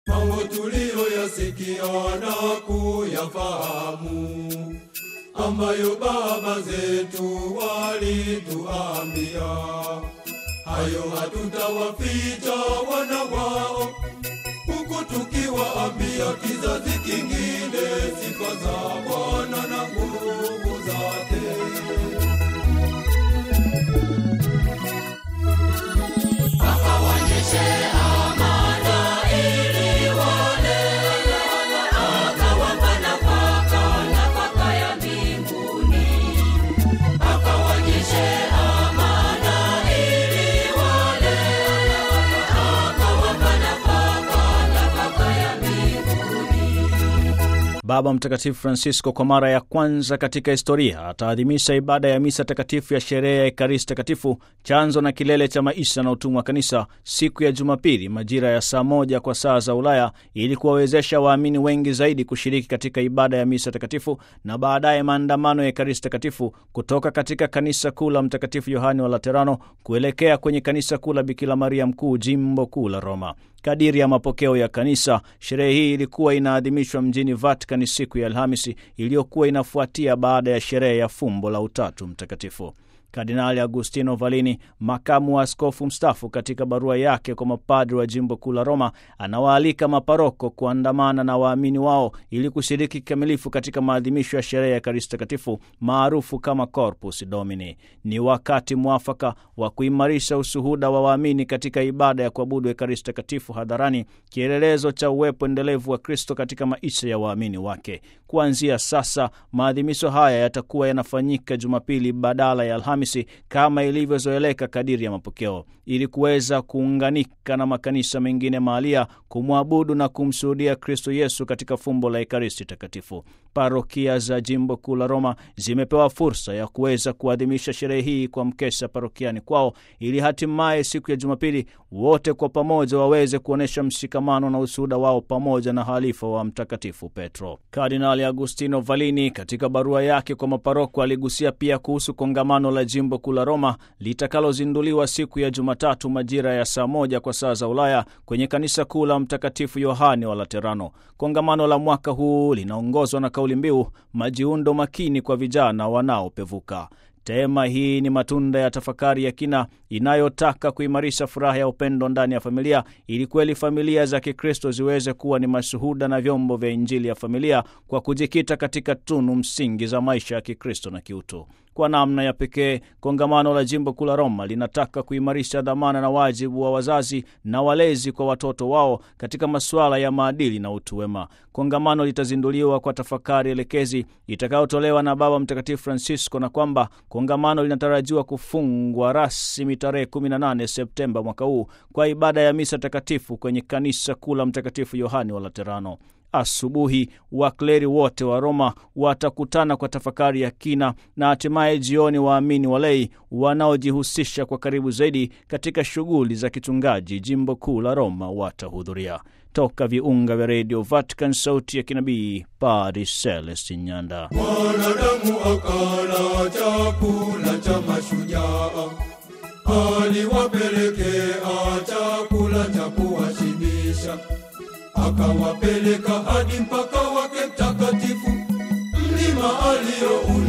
mambo tuliyoyasikia na kuyafahamu, ambayo baba zetu walituambia, hayo hatutawaficha wana wao, huku tukiwaambia kizazi kingine sifa za Bwana na nguvu zake. Baba Mtakatifu Francisco kwa mara ya kwanza katika historia ataadhimisha ibada ya misa takatifu ya sherehe ya Ekaristi Takatifu, chanzo na kilele cha maisha na utumwa wa Kanisa, siku ya Jumapili majira ya saa moja kwa saa za Ulaya, ili kuwawezesha waamini wengi zaidi kushiriki katika ibada ya misa takatifu na baadaye maandamano ya Ekaristi Takatifu kutoka katika kanisa kuu la Mtakatifu Yohani wa Laterano kuelekea kwenye kanisa kuu la Bikira Maria Mkuu, jimbo kuu la Roma. Kadiri ya mapokeo ya kanisa, sherehe hii ilikuwa inaadhimishwa mjini Vatican siku ya Alhamisi iliyokuwa inafuatia baada ya sherehe ya fumbo la Utatu Mtakatifu. Kardinali Agustino Valini, makamu wa askofu mstaafu, katika barua yake kwa mapadri wa jimbo kuu la Roma, anawaalika maparoko kuandamana na waamini wao ili kushiriki kikamilifu katika maadhimisho ya sherehe ya Ekaristi Takatifu maarufu kama Corpus Domini. Ni wakati mwafaka wa kuimarisha ushuhuda wa waamini katika ibada ya kuabudu Ekaristi Takatifu hadharani, kielelezo cha uwepo endelevu wa Kristo katika maisha ya waamini wake. Kuanzia sasa, maadhimisho haya yatakuwa yanafanyika Jumapili badala ya Alhamisi kama ilivyozoeleka kadiri ya mapokeo, ili kuweza kuunganika na makanisa mengine mahalia kumwabudu na kumshuhudia Kristo Yesu katika fumbo la Ekaristi Takatifu. Parokia za jimbo kuu la Roma zimepewa fursa ya kuweza kuadhimisha sherehe hii kwa mkesha parokiani kwao, ili hatimaye siku ya Jumapili wote kwa pamoja waweze kuonyesha mshikamano na ushuhuda wao pamoja na halifa wa Mtakatifu Petro. Kardinali Agustino Valini katika barua yake kwa maparoko aligusia pia kuhusu kongamano la jimbo kuu la Roma litakalozinduliwa siku ya Jumatatu majira ya saa moja kwa saa za Ulaya kwenye kanisa kuu la Mtakatifu Yohane wa Laterano. Kongamano la mwaka huu linaongozwa na kauli mbiu majiundo makini kwa vijana wanaopevuka. Tema hii ni matunda ya tafakari ya kina inayotaka kuimarisha furaha ya upendo ndani ya familia ili kweli familia za Kikristo ziweze kuwa ni mashuhuda na vyombo vya Injili ya familia kwa kujikita katika tunu msingi za maisha ya Kikristo na kiutu. Kwa namna ya pekee, kongamano la jimbo kuu la Roma linataka kuimarisha dhamana na wajibu wa wazazi na walezi kwa watoto wao katika masuala ya maadili na utu wema. Kongamano litazinduliwa kwa tafakari elekezi itakayotolewa na Baba Mtakatifu Francisco, na kwamba kongamano linatarajiwa kufungwa rasmi tarehe 18 Septemba mwaka huu kwa ibada ya misa takatifu kwenye kanisa kuu la Mtakatifu Yohani wa Laterano. Asubuhi wakleri wote wa Roma watakutana kwa tafakari ya kina na hatimaye jioni waamini walei wanaojihusisha kwa karibu zaidi katika shughuli za kichungaji jimbo kuu la Roma watahudhuria. Toka viunga vya redio Vatican, sauti ya kinabii, Padre Celestin Nyanda. Mwanadamu akala chakula cha mashujaa, aliwapelekea chakula cha kuwashibisha, akawapeleka hadi mpaka wake mtakatifu, mlima alio